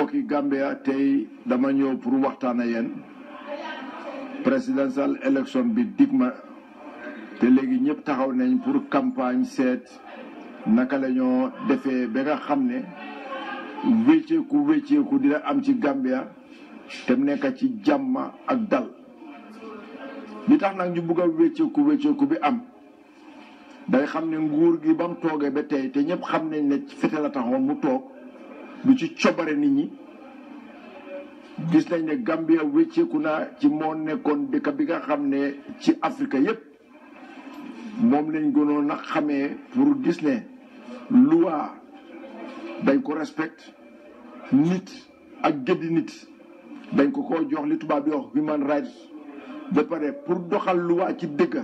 mbokki Gambia tey dama ñëw pour waxtaan ak yéen presidential election bi dig ma te léegi ñëpp taxaw nañ pour campagne seet naka la ñoo defee ba nga xam ne wécceeku wécceeku dina am ci Gambia te mu nekk ci jàmm ak dal li tax nag ñu bugg a wécceeku wécceeku bi am day xam ne nguur gi ba mu toogee ba tey te ñëpp xam nañ ne fete la taxoon mu toog du ci cobare nit ñi gis nañ ne Gambia wécceeku na ci moo nekkoon dëkk bi nga xam ne ci Afrique yépp moom lañ gënoon a xamee pour gis ne loi dañ ko respect nit ak gëddi nit dañ ko ko jox li tubaab di wax human rights ba pare pour doxal loi ci dëgg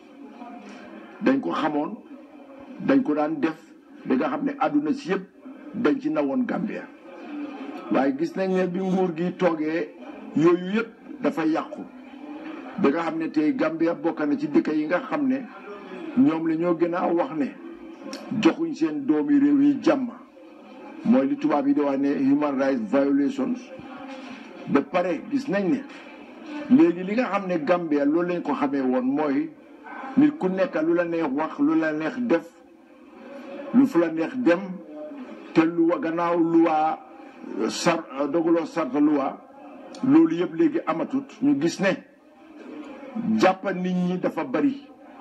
dañ ko xamoon dañ ko daan def da nga xam ne àdduna si yëpp dañ ci nawoon Gambia waaye gis nañ ne bi nguur gi toogee yooyu yëpp dafa yàqu da nga xam ne tey Gambia bokk na ci dëkk yi nga xam ne ñoom la ñoo gën a wax ne joxuñ seen doomi réew yi jàmm mooy li tubaab yi di wax ne human rights violations ba pare gis nañ ne léegi li nga xam ne Gambia loolu lañ ko xamee woon mooy nit ku nekk lu la neex wax lu la neex def lu fu la neex dem te lu gannaaw luwaa sar doguloo sarta luwaa loolu yëpp léegi amatut ñu gis ne jàppa nit ñi dafa bari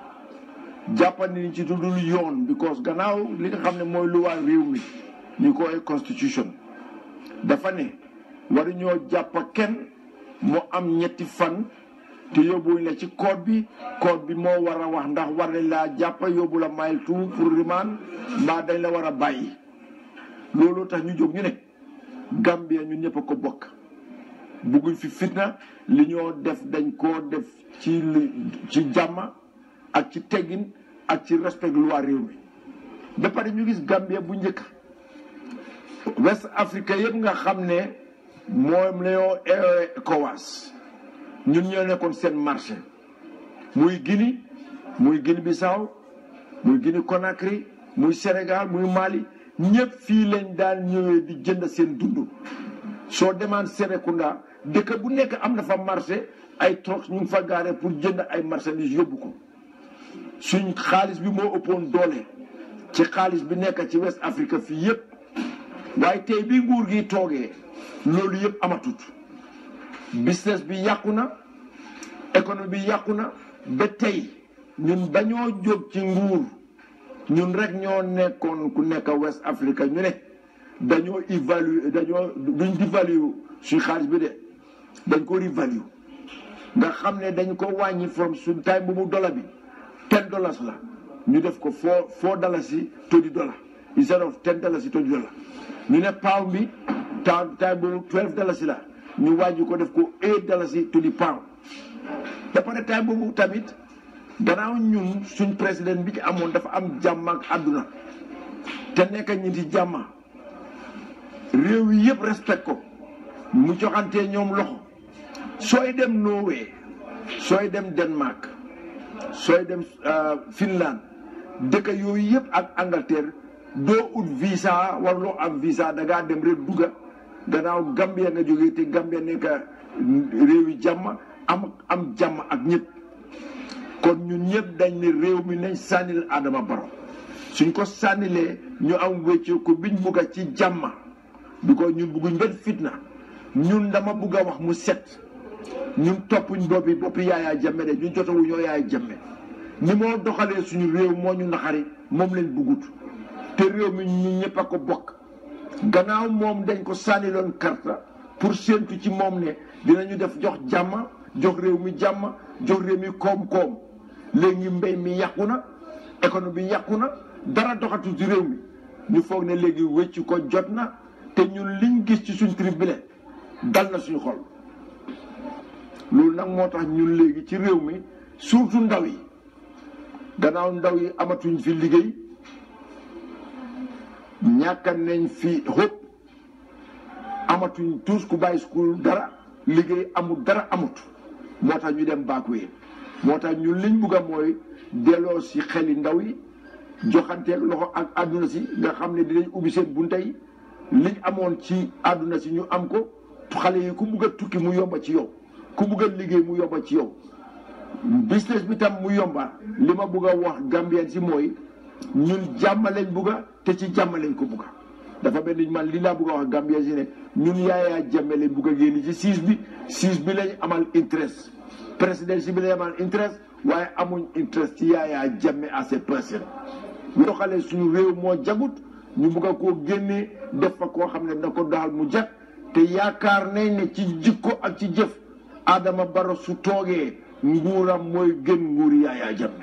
jàppa nit ñi ci tudul yoon because gannaaw li nga xam ne mooy luwaa réew mi ñu koy constitution dafa ne waru ñoo jàppa kenn mu am ñetti fan te yóbbuwuñ la ci code bi code bi moo war a wax ndax war nañ laa jàppa yóbbu la mile two pour remand mbaa dañ la war a bàyyi loolu tax ñu jóg ñu ne Gambia ñun ñëpp a ko bokk bugguñ fi fitna li ñoo def dañ koo def ci ci jàmm ak ci teggin ak ci respect loi réew mi ba pare ñu gis Gambia bu njëkk West Afrique yëpp nga xam ne moom la ñoo ECOWAS ñun ñoo nekkoon seen marché muy Guinée muy Guinée Bissau muy Guinée Conakry muy Sénégal muy Mali ñëpp fii lañ daan ñëwee di jënd seen dund soo demaan Serekunda dëkk bu nekk am na fa marché ay troc ñu ngi fa gaare pour jënd ay marchandises yóbbu ko suñ xaalis bi moo ëppoon doole ci xaalis bi nekk ci West Afrique fii yëpp waaye tey bi nguur gi toogee loolu yëpp amatut business bi yàqu na économie bi yàqu na ba tey ñun bañoo jóg ci nguur ñun rek ñoo nekkoon ku nekk West Africa ñu ne dañoo évaluer dañoo duñ dévalue suñ xaalis bi de dañ ko revalue nga xam ne dañ ko wàññi from suñ time bu mu dollar bi ten dollars la ñu def ko four four dollars yi twenty dollar instead of ten dollars yi twenty dollar ñu ne pound bi time time bu twelve dollars la ñu wàññi ko def ko eight dollars yi to the pound ba pare time boobu tamit gannaaw ñun suñ président bi ci amoon dafa am jàmm ak àdduna te nekk ñi ci jàmm réew yi yëpp respect ko mu joxantee ñoom loxo sooy dem Norway sooy dem Denmark sooy dem Finland dëkk yooyu yëpp ak Angleterre doo ut visa warloo am visa da ngaa dem rek dugga gannaaw Gambia nga jógee te Gambia nekk réewi jàmm am am jàmm ak ñëpp kon ñun ñëpp dañ ne réew mi nañ sànnil Adama Barrow suñ ko sànnilee ñu am wéccee ko biñ bugg a ci jàmm bi ko ñun bugguñ benn fitna ñun dama bugg a wax mu set ñun toppuñ boppi boppi yaayaa jàmme de ñun jotawu ñoo yaaya jàmme ni moo doxalee suñu réew moo ñu naxari moom leen buggut te réew mi ñu ñëpp a ko bokk gannaaw moom dañ ko sànniloon karta pour séentu ci moom ne dinañu def jox jàmm jox réew mi jàmm jox réew mi koom-koom léegi mbéy mi yàqu na économie bi yàqu na dara doxatu ci réew mi ñu foog ne léegi wécc ko jot na te ñun liñ gis ci suñ trip bi le dal na suñu xol loolu nag moo tax ñun léegi ci réew mi surtout ndaw yi gannaaw ndaw yi amatuñ fi liggéey ñàkka nañ fi xóot amatuñ tous ku bàyyi school dara liggéey amul dara amut moo tax ñu dem baakuwee moo tax ñun liñ bugg a mooy delloo si xeli ndaw yi joxanteeg loxo ak àdduna si nga xam ne dinañ ubbi seen bunta yi liñ amoon ci àdduna si ñu am ko xale yi ku bugg a tukki mu yomba ci yow ku bugg a liggéey mu yomba ci yow business bi tam mu yomba li ma bugg a wax Gambien si mooy ñun jàmm lañ bugga te ci jàmm lañ ko bugga dafa mel ni man li laa bugg a wax Gambien si ne ñun yaayaa jàmme lañ bugg a génn ci siis bi siis bi lañ amal interest président si bi lañ amal interest waaye amuñ interest ci yaayaa jàmme à ces personnes ñu doxalee suñu réew moo jagut ñu bugg a koo génnee def fa koo xam ne na ko doxal mu jag te yaakaar nañ ne ci jikko ak ci jëf Adama Barrow su toogee nguuram mooy gën nguuri yaayaa jàmme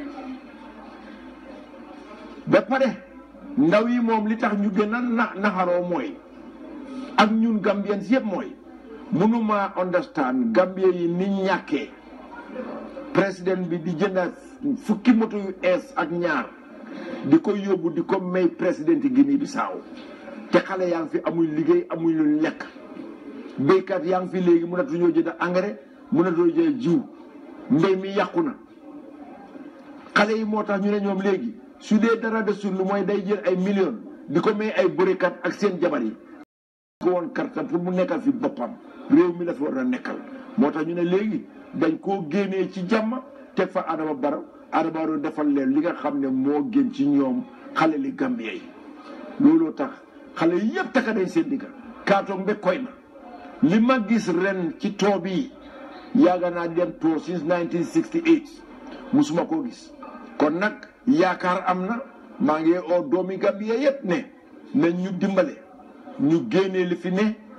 ba pare ndaw yi moom li tax ñu gën a na naxaroo mooy ak ñun Gambien yëpp mooy mënuma understand Gambien yi ni ñàkkee président bi di jënda fukki moto yu ees ak ñaar di ko yóbbu di ko may président Guinée Bissau te xale yaa ngi fi amuñ liggéey amuñ lu lekk béykat yaa ngi fi léegi mënatuñoo jënd engrais mënatuñoo jënd jiw mbéy mi yàqu na xale yi moo tax ñu ne ñoom léegi su dee dara desul lu mooy day jël ay millions di ko may ay bërekat ak seen jabar yi. ko woon kartam pour mu nekkal fi boppam réew mi la fi war a nekkal moo tax ñu ne léegi dañ koo génnee ci jàmm teg fa Adama Barrow Adama Barrow defal leen li nga xam ne moo gën ci ñoom xale li Gambie yi looloo tax xale yi yëpp taka dañ seen digga kaatoog mbe koy na li ma gis ren ci too bi yàgg naa dem too since 1968 musuma koo gis kon nag yaakaar am na maa ngi oo doomi Gambie yëpp ne nañ ñu dimbale ñu génnee li fi ne